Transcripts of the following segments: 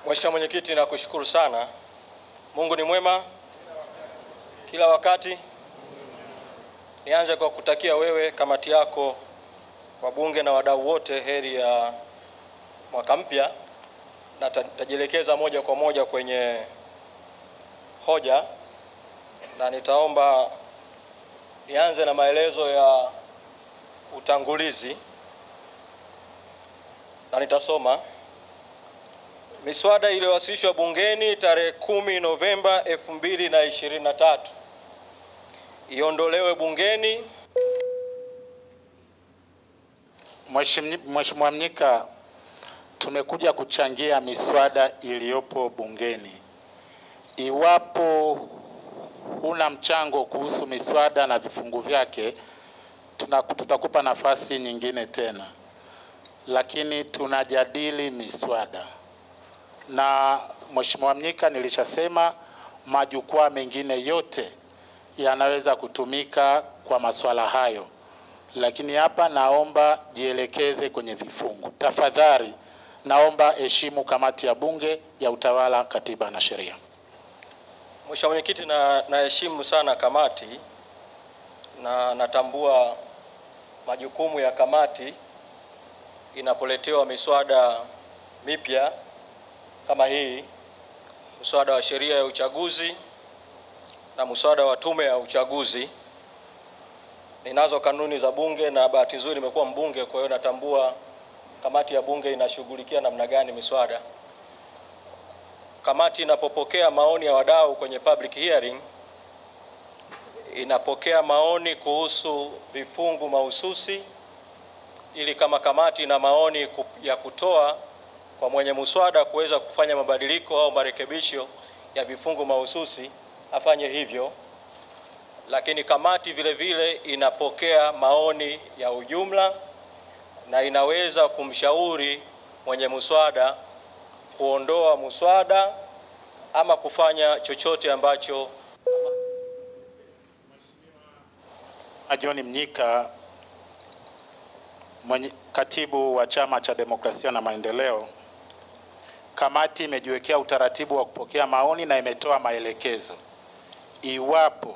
Mheshimiwa Mwenyekiti, nakushukuru sana. Mungu ni mwema kila wakati. Nianze kwa kutakia wewe, kamati yako, wabunge na wadau wote heri ya mwaka mpya, na tajielekeza moja kwa moja kwenye hoja, na nitaomba nianze na maelezo ya utangulizi na nitasoma miswada iliyowasilishwa bungeni tarehe kumi Novemba 2023 iondolewe bungeni. Mheshimiwa Mnyika, tumekuja kuchangia miswada iliyopo bungeni. Iwapo huna mchango kuhusu miswada na vifungu vyake, tuna- tutakupa nafasi nyingine tena, lakini tunajadili miswada na Mheshimiwa Mnyika, nilishasema majukwaa mengine yote yanaweza kutumika kwa masuala hayo, lakini hapa naomba jielekeze kwenye vifungu. Tafadhali naomba heshimu kamati ya Bunge ya Utawala, Katiba na Sheria. Mheshimiwa Mwenyekiti, na naheshimu sana kamati na natambua majukumu ya kamati inapoletewa miswada mipya kama hii, mswada wa sheria ya uchaguzi na mswada wa tume ya uchaguzi. Ninazo kanuni za bunge na bahati nzuri nimekuwa mbunge, kwa hiyo natambua kamati ya bunge inashughulikia namna gani miswada. Kamati inapopokea maoni ya wadau kwenye public hearing, inapokea maoni kuhusu vifungu mahususi, ili kama kamati ina maoni ku- ya kutoa kwa mwenye muswada kuweza kufanya mabadiliko au marekebisho ya vifungu mahususi afanye hivyo, lakini kamati vile vile inapokea maoni ya ujumla na inaweza kumshauri mwenye muswada kuondoa muswada ama kufanya chochote ambacho John Mnyika, mwenye, katibu wa Chama cha Demokrasia na Maendeleo, kamati imejiwekea utaratibu wa kupokea maoni na imetoa maelekezo. Iwapo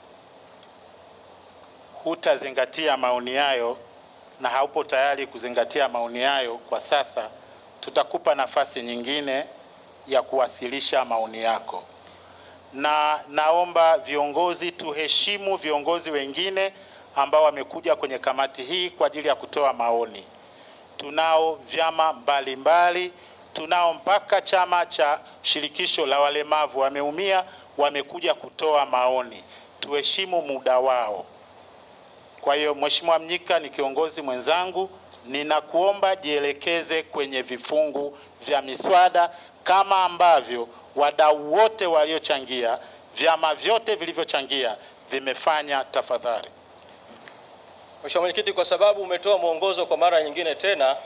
hutazingatia maoni hayo na haupo tayari kuzingatia maoni hayo kwa sasa, tutakupa nafasi nyingine ya kuwasilisha maoni yako na naomba viongozi tuheshimu viongozi wengine ambao wamekuja kwenye kamati hii kwa ajili ya kutoa maoni. Tunao vyama mbalimbali, tunao mpaka chama cha shirikisho la walemavu wameumia, wamekuja kutoa maoni. Tuheshimu muda wao. Kwa hiyo Mheshimiwa Mnyika ni kiongozi mwenzangu, ninakuomba jielekeze kwenye vifungu vya miswada kama ambavyo wadau wote waliochangia, vyama vyote vilivyochangia vimefanya. Tafadhali. Mheshimiwa Mwenyekiti, kwa sababu umetoa mwongozo kwa mara nyingine tena,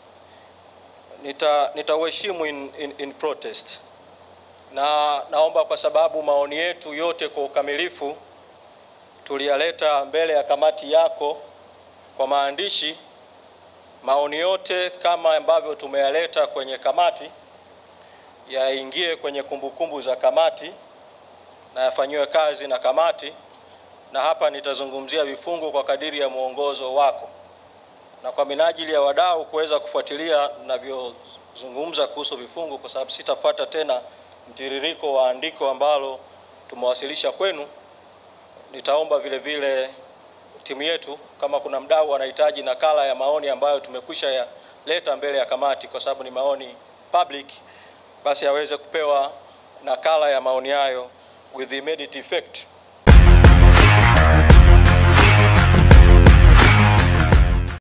nita nitauheshimu in, in, in protest, na naomba kwa sababu maoni yetu yote kwa ukamilifu tuliyaleta mbele ya kamati yako kwa maandishi. Maoni yote kama ambavyo tumeyaleta kwenye kamati yaingie kwenye kumbukumbu za kamati na yafanyiwe kazi na kamati, na hapa nitazungumzia vifungu kwa kadiri ya mwongozo wako na kwa minajili ya wadau kuweza kufuatilia ninavyozungumza kuhusu vifungu, kwa sababu sitafuata tena mtiririko wa andiko ambalo tumewasilisha kwenu. Nitaomba vile vile timu yetu, kama kuna mdau anahitaji nakala ya maoni ambayo tumekwisha yaleta mbele ya kamati, kwa sababu ni maoni public, basi aweze kupewa nakala ya maoni hayo with immediate effect.